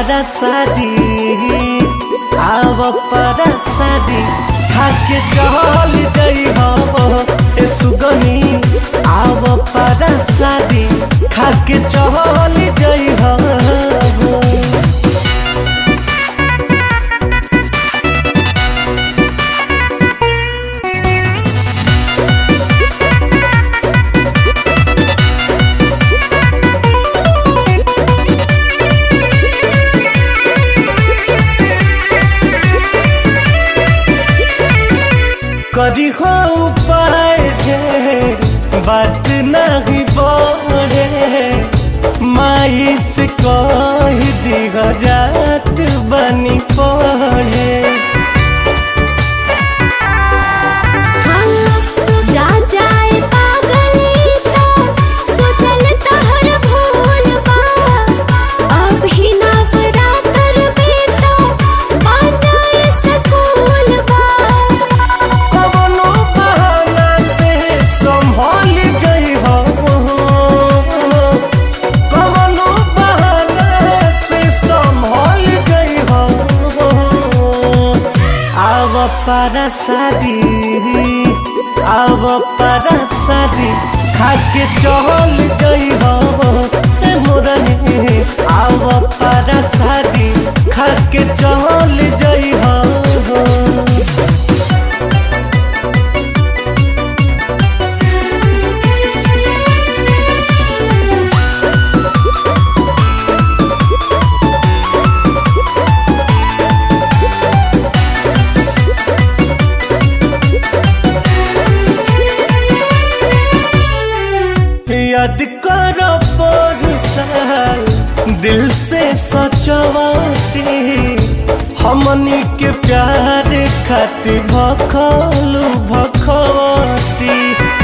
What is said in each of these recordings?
para शादी आव para शादी खाके चल गई हो ए सुगनी आव para शादी खाके चल गई हो करी हो उपाय ढेर बात नहीं बढ़े माई से कह दिग जात बनी पढ़े जा जाए पागली तो सोचल तहर भूल बा अभी नवरात्र में तो बनाए सकूल बा कवनो बहाना से संभल जाइ हो कवनो बहाना से संभल जाइ हो आव para शादी आव para शादी खाके चल जाइ हो ए मोरनी आव para शादी खाके चल जाइ हो याद करो पर साल दिल से सचवाटी हमनी के प्यार खातिर भखलू भखवटी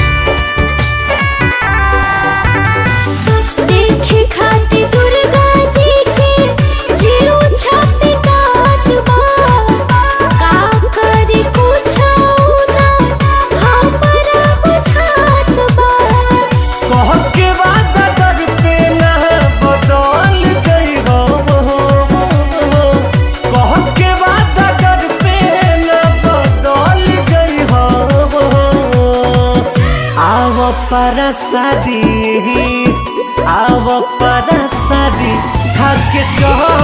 देखे खाती दुर्गा जी के जीरो छाती काट बा का करी कुछ ना हमरा बुझात बा कह के वादा कर पे ना बदल गई हो कह के वादा कर पे ना बदल गई हो आव para शादी आव para शादी खाके चल